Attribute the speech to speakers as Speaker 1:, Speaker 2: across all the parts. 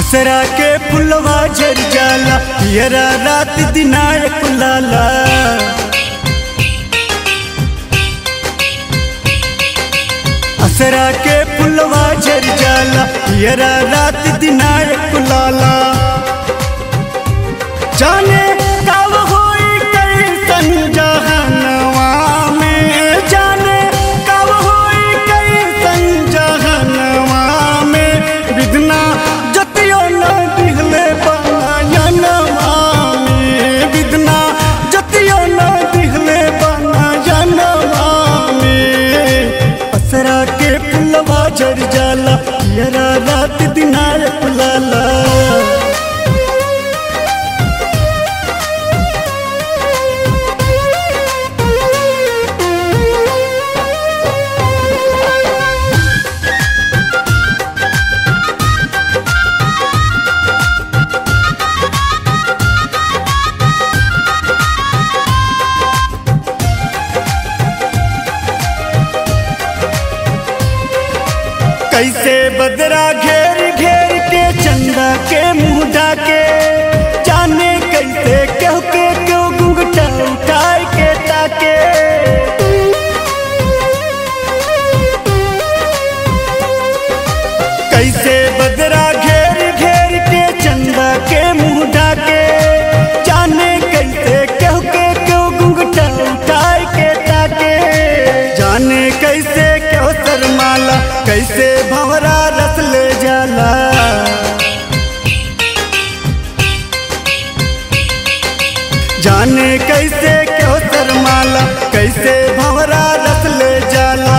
Speaker 1: असरा के फुलवा झर जाला पियरा रात दिनाय कुलाला असरा के फुलवा झर जाला पियरा रात दिनाय कुलाला जाने कब होई कैसन जहनवा में जाने कब होई कैसन जहनवा में विधना जतियो न दिहले बनवा में विधना जतियो न दिहले बनवा में असरा के फुलवा झर जाला यरा रात दिनाय फुलाला कैसे बदरा घेर घेर के चंदा के मुंह डाके जाने कैसे क्यों के क्यों घुंघटा उठाए के ताके कैसे बदरा घेर घेर के चंदा के मुंह डाके जाने कैसे क्यों के क्यों घुंघटा उठाए के ताके जाने कैसे क्यों शर्माला कैसे भंवरा रस ले जाला जाने कैसे क्यों शर्माला कैसे भंवरा रस ले जाला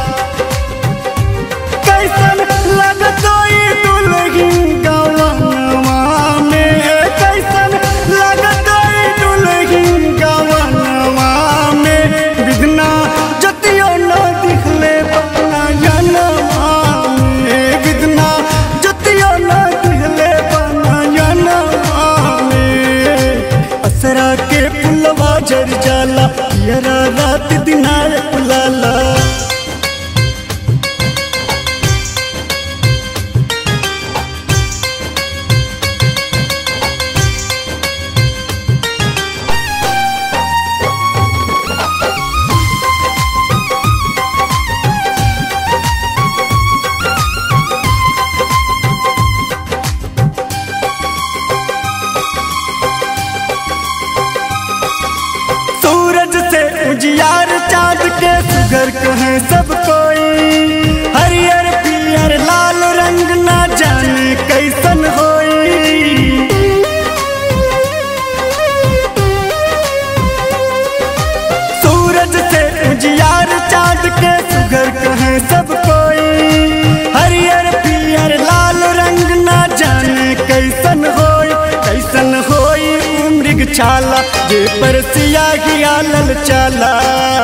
Speaker 1: कैसन लगतो ई दुल्हन गवनवा में कैसन लगतो ई दुल्हन गवनवा में विधना जतियो न दिखले बना जनवा में विधना जतियो न दिखले बना जनवा में असरा के फुलवा झर जाला यरा रात दिनाय फुलाला सूरज से उजियार चाँद के सुगर कहे सब कोई हरियर पियर लाल रंग ना जाने कैसन होई सूरज से उजियार चाँद के सुगर कहे सब कोई हरियर पियर लाल रंग ना जाने कैसन होई कैसन होई मृग छाला जे पर सियाही आलल चाला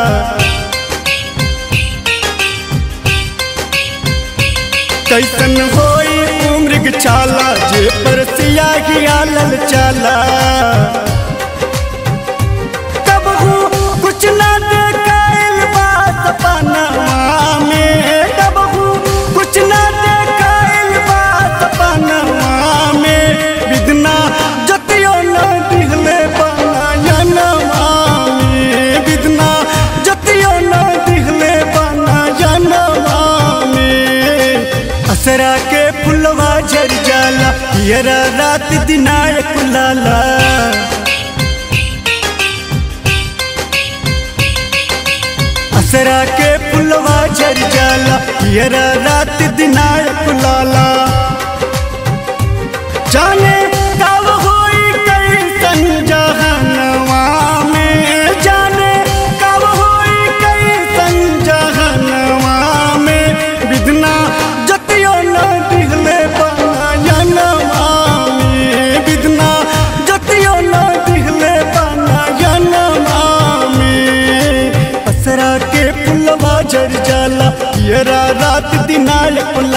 Speaker 1: कैसन होई मृग छाला जे पर सियाही आलल चाला कबहू कुछ ना देखाइल बा सपनवा में कबहू कुछ ना देखाइल बा सपनवा में विधना जतियो न दिहले बनवा में विधना जतियो न दिहले बनवा में असरा के फुलवा झर जाला यरा रात दिनाय कुलाला असरा के फुलवा झर जाला यरा रात दिनाय कुलाला जाने कब होई कैसन जहनवा में जाने कब होई कैसन जहनवा में विधना जतियो न दिहले बनवा में विधना जतियो न दिहले बनवा में असरा के फुलवा झर जाला यरा रात दिनाय कुल